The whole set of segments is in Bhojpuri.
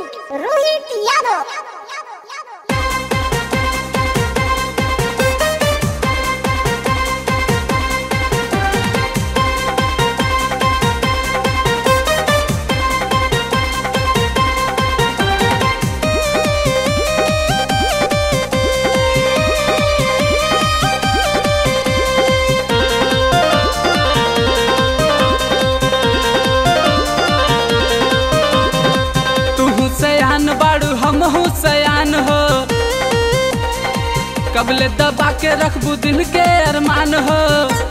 रोहित यादव तू सयान बाड़ू हम सयान हो कबले दबा के रखबू दिल के अरमान हो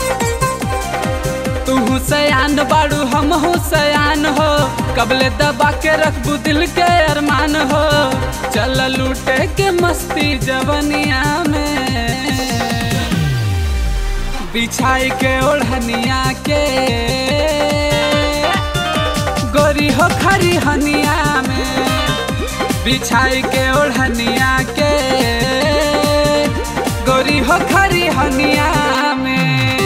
तू सयान बाड़ू हम सयान हो कबले दबा के रखबू दिल के अरमान हो चल लूटे के मस्ती जवनिया में बिछाई के ओढ़निया के गोरी हो खरी हनिया में बिछाई के ओढ़निया के गोरी हो खरी हनिया में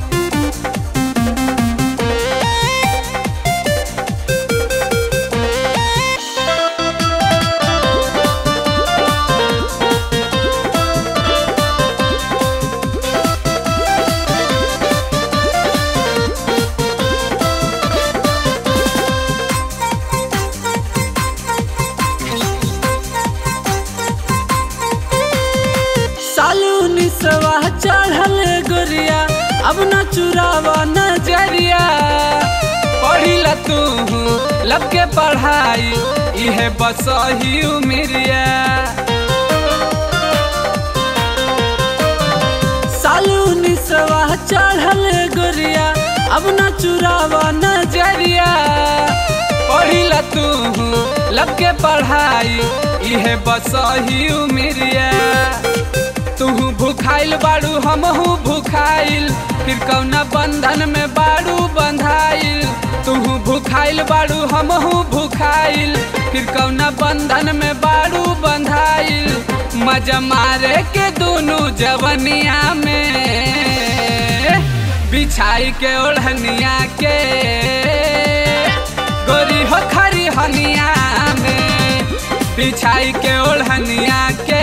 सालू निसवा चढ़ल गोरिया अब न चुरावा नजरिया पढ़िला तू लब के पढ़ाई इहे बस ही उमिरिया सालू निसवा चढ़ल गोरिया अब न चुरावा नजरिया पढ़िला तू लब के पढ़ाई इहे बस ही उमिरिया तू भूखाइल बाड़ू हमहू भूखाइल फिर कौना बंधन में बाड़ू बंधाइल तू भूखाइल बाड़ू हमहू भूखाइल फिर कौना बंधन में बाड़ू बंधाइल मजा मारे के दोनों जवनिया में बिछाई के ओढ़निया के गोरी हो खरी हनिया में बिछाई के ओढ़निया के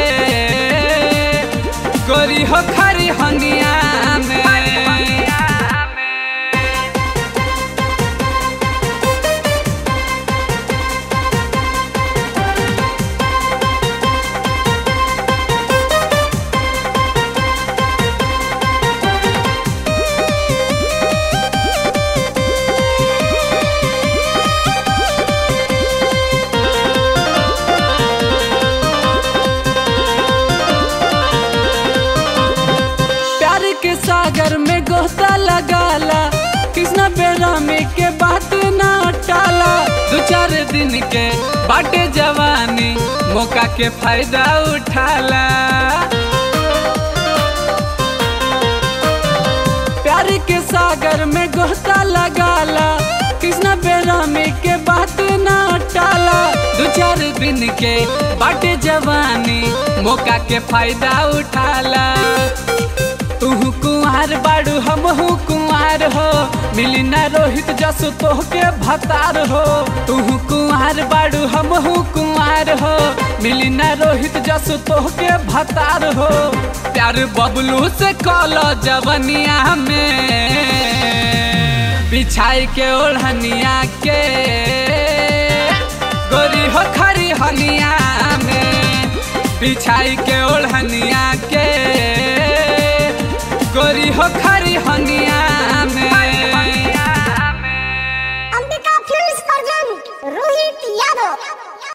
गोरी हो खरी हनिया में प्यार के सागर में गोता लगाला कृष्ण बेरामी के बात ना टाला दो चार दिन के बाटे जवानी मौका के फायदा उठाला प्यार के सागर में गोता लगाला कृष्ण बेरामी के बात ना टाला दो चार दिन के बाटे जवानी मौका के फायदा उठाला तू कुंवार बाड़ू हमहू कुंवार हो मिली ना रोहित जसो तोह के भतार हो तू कुंवार बाड़ू हमहू कुंवार हो मिली ना रोहित जसो तोह के भतार हो प्यार बबलू से कॉलो जवनिया में बिछाई के ओढ़निया के गोरी हो खरी हनिया में बिछाई के ओढ़निया के गोरी हो खरी हनिया